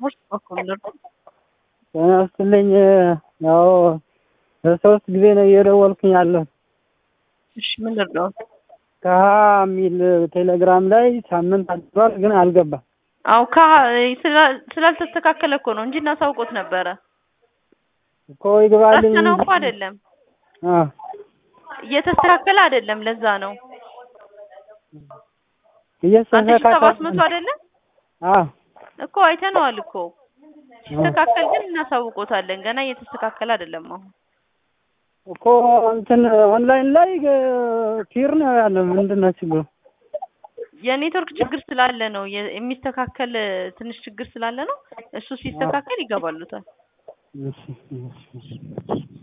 ስፖርት በኩል ነው። ጤና ይስጥልኝ። ያው በሶስት ጊዜ ነው እየደወልኩኝ ያለሁ። እሺ ምን ልርዳው? ከሀ የሚል ቴሌግራም ላይ ሳምንት አድሯል፣ ግን አልገባም። አው ካ ስላ- ስላልተስተካከለ እኮ ነው እንጂ እናሳውቆት ነበረ። እኮ ይግባልኝ ረስተነው እኮ እንጂ- አይደለም አ እየተስተካከለ አይደለም። ለዛ ነው አንድ ሺህ እየተስተካከለ ሰባት መቶ አይደለም አ እኮ አይተነዋል እኮ ሲስተካከል ግን እናሳውቆታለን። ገና እየተስተካከለ አይደለም አሁን እኮ እንትን ኦንላይን ላይ ቲር ነው ያለ። ምንድን ነው ችግሩ? የኔትወርክ ችግር ስላለ ነው የ- የሚስተካከል ትንሽ ችግር ስላለ ነው። እሱ ሲስተካከል ይገባሉታል። እሺ፣ እሺ፣ እሺ።